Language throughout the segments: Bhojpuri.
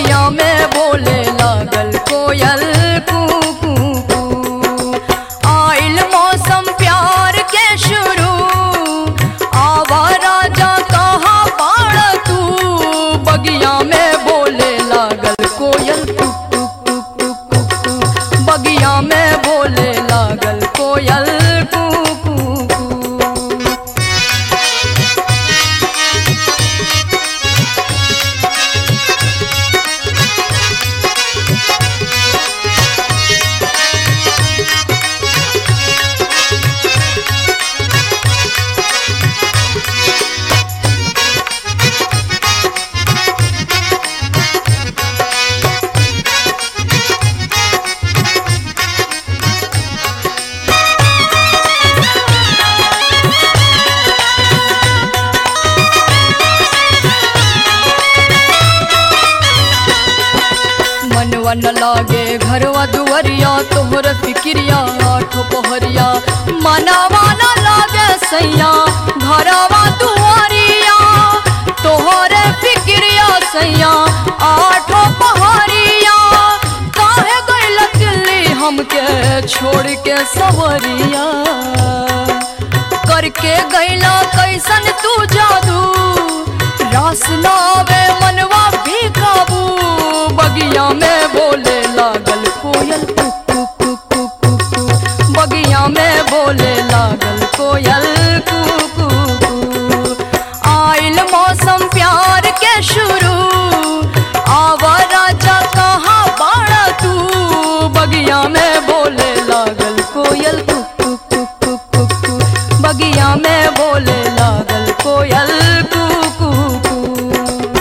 बगिया में बोले लागल कोयल कू कू कू आइल मौसम प्यार के शुरू आवा राजा कहाँ बाड़ तू बगिया में बोले लागल कोयल टुक टुक टुक टुक टुक टुक बगिया में बोले लागल कोयल कू कू कू मनवा न लागे घरवा दुवरिया तोहर फिक्रिया आठो पहरिया मनवा न लागे सैया घरवा दुआरिया तोहर फिक्रिया सैया आठो पहरिया काहे गइल दिल्ली हमके छोड़ के सवरिया करके गइला कैसन तू जादू रास ना आवे मनवा भी काबू बगिया में बोले लागल कोयल कुक कुक कुक कुक कुक कुक बगिया में बोले लागल कोयल कुक कुक कुक आइल मौसम प्यार के शुरू आवा राजा कहाँ बाड़ा तू बगिया में बोले लागल कोयल कुक कुक कुक कुक कुक कुक बगिया में बोले लागल कोयल कुक कुक कुक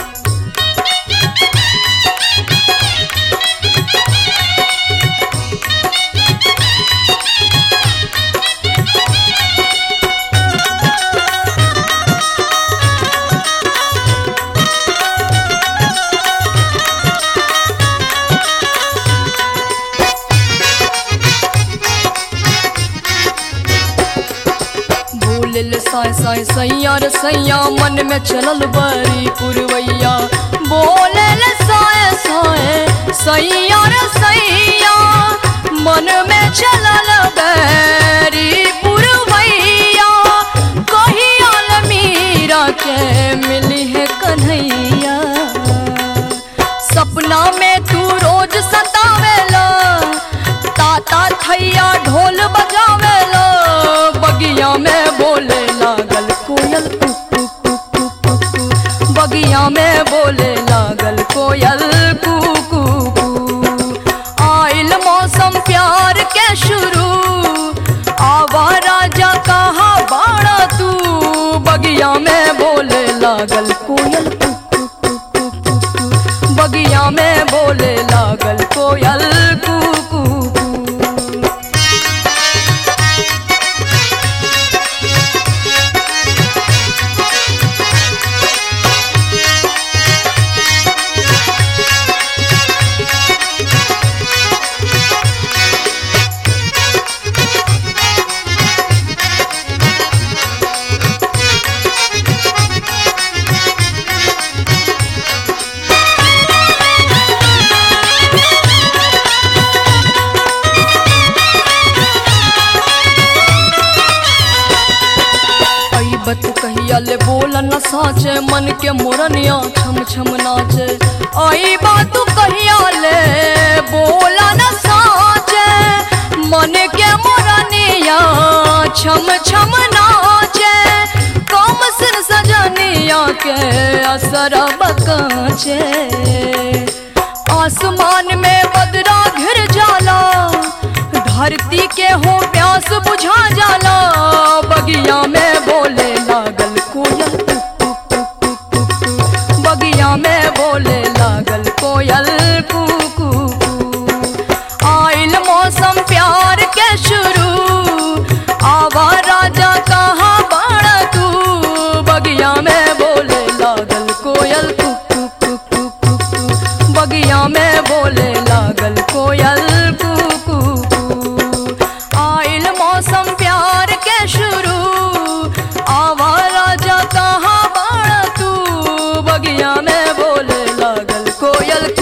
बोलिल साय साय सैया रे सैया मन में चलल बड़ी पुरवैया बोलिल साय साय सैया रे सैया मन में चलल बड़ी पुरवैया कहिया मीरा के मिली है कन्हैया सपना में तू रोज सतावेला ताता थैया ढोल बजावेला बगिया में बोले लागल कोयल कुक कुक कुक कुक कुक कुक बगिया में बोले लागल कोयल कुक कुक कुक आइल मौसम प्यार के शुरू आवा राजा कहाँ बाड़ा तू बगिया में बोले लागल कोयल कुक कुक कुक कुक कुक कुक बगिया में बोले लागल कोयल कुक कुक कुक बत कहिया ले बोल न साचे मन के मोरनिया छम छम नाचे आई बात कहिया ले बोला न साचे मन के मोरनिया छम छम नाचे कम सिर सजनिया के असर बकाचे आसमान में बदरा घिर जाला धरती के हो प्यास बुझा जाला बगिया में बोले लागल कोयल कुक कुक कुक कुक कुक कुक। बगिया में बोले लागल कोयल कुक कुक कुक। आइल मौसम प्यार के शुरू आवा राजा कहाँ बाड़ा तू बगिया में बोले लागल कोयल कुक कुक कुक कुक कुक कुक। बगिया में बोले लागल कोयल कुक कुक कुक। आइल मौसम प्यार के शुरू आवा राजा कहाँ बाड़ा तू बगिया में बोले लागल कोयल